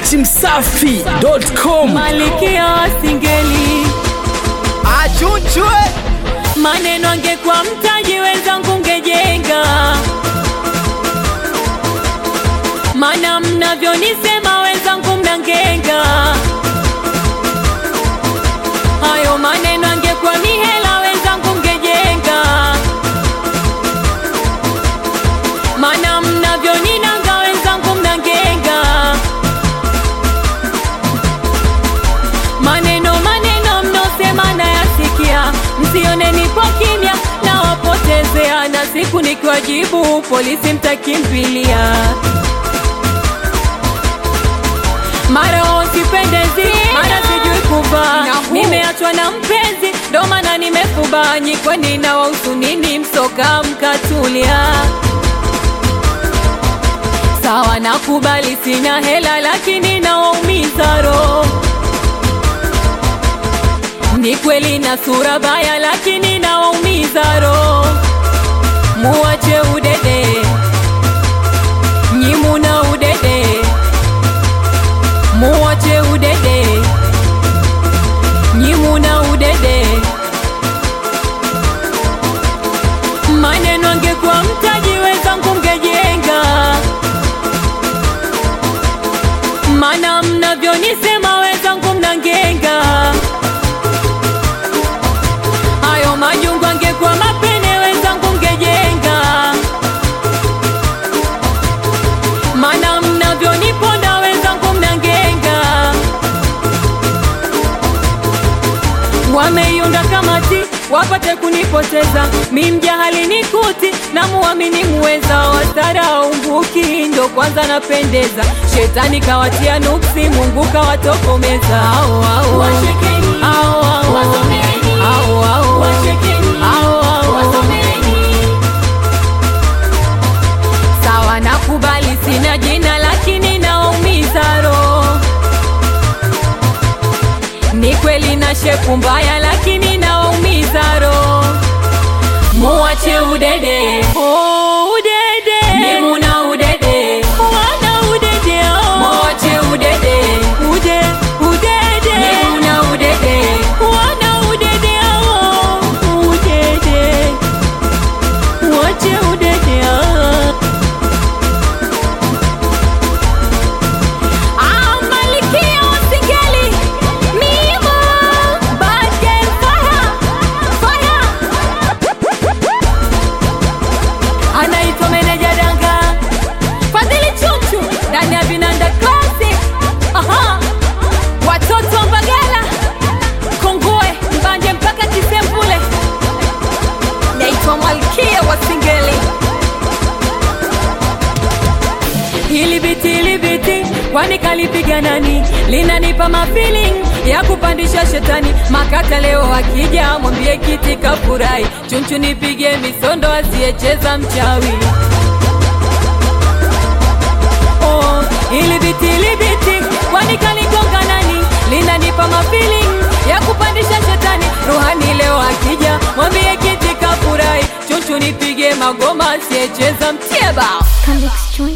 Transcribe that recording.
dachimsafi.com Malikia wa singeli, achunchwe maneno angekuwa mtaji wenzangu ngejenga, mana mnavyonisema wenzangu mnangenga. Hayo maneno angekuwa mihela wenzangu ngejenga, mana mnavyoninanga wenzangu mnangenga. Maneno maneno mnosema nayasikia, msione nipo kimya na wapotezea, na siku nikiwajibu polisi mtakimbilia. Mara usipendezi, mara sijui kuvaa, nimeachwa na mpenzi, ndo maana nimefuba. Nyikweni na wahusu nini? Msoka mkatulia. Sawa, nakubali sina hela, lakini nawaumiza roho ni kweli na sura baya, lakini nawaumiza roho. Muwache udede, nyimuna udede, muwache udede, nyimuna udede. Maneno angekuwa mtaji wenzangu mgejenga, mana mnavyonisema wenzangu mnangenga hayo majungu angekuwa mapene wenzangu mgejenga, mana mnavyoniponda wenzangu mnangenga. Wameiunda kamati wapate kunipoteza, mi mjahali nikuti na muamini muweza, wasarau mbuki ndo kwanza napendeza, shetani kawatia nuksi, Mungu kawatokomeza. Au, au, au. Au, au, au. Au, au, au. Au, au, au. Sawa, nakubali sina jina, lakini nawaumiza roho. Ni kweli na shepu mbaya, lakini nawaumiza roho. Muwache udede, oh, udede. Mimuna udede, wana udede, oh. Muwache udede, ude, udede. Mimuna udede, wana udede, oh. Udede, muwache udede, oh. Ah, Malikia wa Singeli, Mimo, Bad Girl, fire, fire. anaitwa meneja danga Fadhili Chuchu ndani ya Vinanda Classic. Aha, watoto wa Mbagala, Kongoe, Mbanje mpaka Kisembule. Naitwa Malkia wa Singeli. Hili biti hili biti kwani kalipiga nani? Linanipa mafeeling ya kupandisha shetani. Makata leo akija mwambie kiti kafurahi, chunchu nipige misondo asiyecheza mchawi. Oh, hili biti hili biti kwani kaligonga nani? Linanipa mafeeling ya kupandisha shetani. Ruhani leo akija mwambie kiti kafurahi, chunchu nipige magoma asiyecheza mtieba. Convicts Joint.